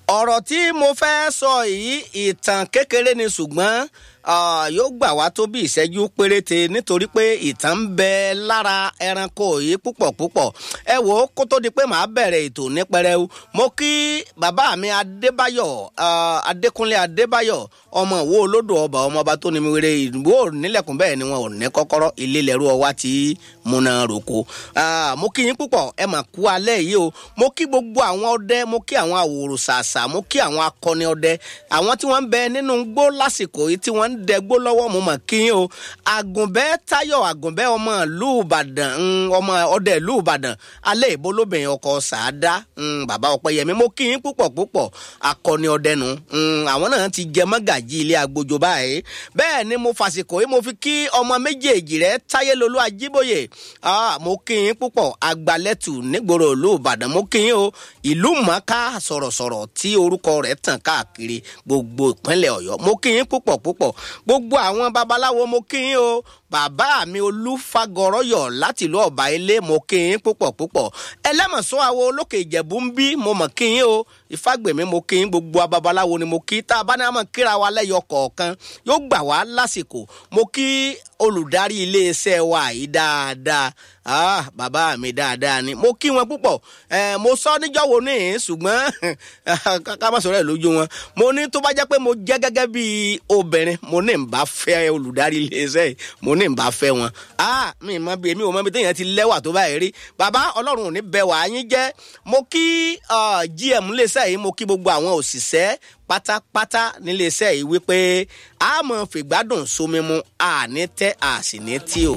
ọ̀rọ̀ tí mo fẹ́ sọ yìí ìtàn kékeré ni ṣùgbọ́n yóò gbà wá tó bí ìṣẹ́jú péréte nítorí pé ìtàn ń bẹ lára ẹranko yìí púpọ̀ púpọ̀ ẹ wò ó kó tó di pé màá bẹ̀rẹ̀ ètò ní pẹrẹu mo kí bàbá mi adébáyọ̀ adékúnlé adébáyọ̀ ọmọ ìwó olódò ọba ọmọọba tó ní mi wéré ìwó nílẹ̀kùn bẹ́ẹ̀ ni wọn ò ní kọ́kọ́rọ́ ilé lẹ́rú ọwá tí múná roko mo kí yín púpọ̀ ẹ mà kú alẹ́ yìí o mo kí gbogbo àwọn ọdẹ mo kí àwọn àwòrò ṣàṣà mo kí àwọn akọni ọdẹ àwọn tí wọ́n ń bẹ nínú gbó lásìkò yìí tí wọ́n ń dẹgbó lọ́wọ́ mo mọ̀ kí yín o àgùnbẹ́ táyọ̀ àgùnbẹ́ ọmọ ìlú ìbàdàn ọmọ ọdẹ ìlú ìbàdàn alẹ́ ìbò lóbìnrin ọkọ̀ sàádá bàbá ọpẹ́yẹmí mo kí yín púpọ̀ púpọ̀ akọni ọdẹ nu àwọn náà ti jẹ mọ́gàjì ilé agbójo báyìí bẹ́ẹ̀ ni mo fàsìkò yìí mo fi kí ọmọ méjèèjì rẹ táyélolú ajíbóyè mo kí yín púpọ̀ agbalẹ́tù nígboro ìlú ìbàdàn mo kí yín o ìlú mọ́ká sọ̀rọ̀sọ̀rọ̀ tí orúkọ rẹ̀ tàn káàkiri gbogbo ìpínlẹ̀ ọ̀yọ́ mo kí yín púpọ̀ púpọ̀ gbogbo àwọn babaláwo mo kí yín o bàbá mi olúfagọrọyọ láti ìlú ọba ilé mo kí yín púpọ̀ púpọ̀ ẹlẹ́mọ̀sán àwo olókè ìjẹ̀bú ń bí mo mọ̀ kí yín o ìfàgbèmí mo kí yín gbogbo babaláwo ni mo kí tá a bá ní àmọ́ kíra wa lẹ́yọ kọ̀ọ̀kan yóò gbà wá lásìkò mo kí olùdarí iléeṣẹ́ wa yìí dáadáa ah bàbá mi dáadáa ni mo kí wọn púpọ̀ ẹ mo sọ níjọ́ wo ní ṣùgbọ́n ká má sọ̀rọ̀ ẹ̀ lójú wọn mo ní tó bá jẹ́ pé mo jẹ́ gẹ́gẹ́ bí obìnrin mo ní n bá fẹ́ olùdarí iléeṣẹ́ yìí mo ní n bá fẹ́ wọn ah mi mọ bí èmi ò mọ bí téèyàn ti lẹ́wà tó báyìí rí bàbá ọlọ́run ò ní bẹ wàá yín jẹ́ mo kí gm iléeṣẹ́ yìí mo kí gbogbo àwọn òṣìṣẹ́ pátápátá níléeṣẹ́ yìí wípé a mọ̀ fìgbádùn sómi mu àní tẹ́ àsì ní tí o.